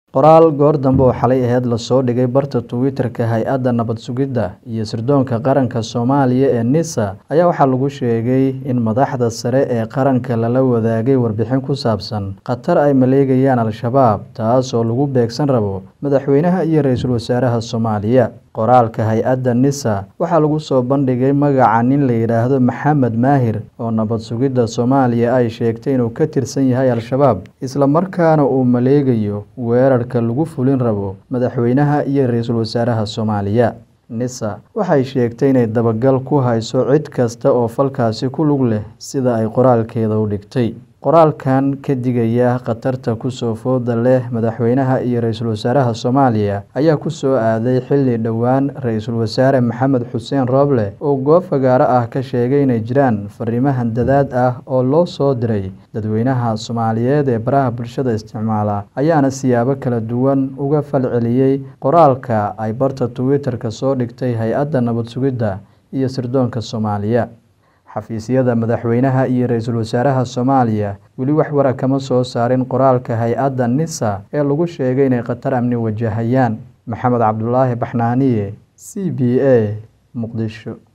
Qoraal goor dambe oo xalay ahayd la soo dhigay barta Twitter-ka Hay'adda Nabad Sugidda iyo Sirdoonka Qaranka Soomaaliya ee NISA ayaa waxaa lagu sheegay in madaxda sare ee qaranka lala wadaagay warbixin ku saabsan khatar ay maleegayaan Al-shabaab taas oo lagu beegsan rabo madaxweynaha iyo ra'iisul wasaaraha Soomaaliya. Qoraalka hay'adda NISA waxaa lagu soo bandhigay magaca nin la yiraahdo Maxamed Maahir oo nabad sugidda Soomaaliya ay sheegtay inuu ka tirsan yahay Al-shabaab, isla markaana uu maleegayo weerarka lagu fulin rabo madaxweynaha iyo ra'iisul wasaaraha Soomaaliya. NISA waxay sheegtay inay dabagal ku hayso cid kasta oo falkaasi ku lug leh sida ay qoraalkeeda u dhigtay. Qoraalkan ka digaya khatarta ku soo fooda leh madaxweynaha iyo ra'iisul wasaaraha Soomaaliya ayaa ku soo aaday xilli dhowaan ra'iisul wasaare Maxamed Xuseen Roble uu goob fagaare ah ka sheegay inay jiraan fariimo handadaad ah oo loo soo diray dadweynaha Soomaaliyeed ee baraha bulshada isticmaala, ayaana siyaabo kala duwan uga falceliyay qoraalka ay barta Twitter-ka soo dhigtay Hay'adda Nabad Sugidda iyo Sirdoonka Soomaaliya. Xafiisyada madaxweynaha iyo ra'iisul wasaaraha Soomaaliya weli wax war ah kama soo saarin qoraalka hay'adda NISA ee lagu sheegay inay khatar amni wajahayaan. Maxamed Cabdulaahi Baxnaaniye, C B A, Muqdisho.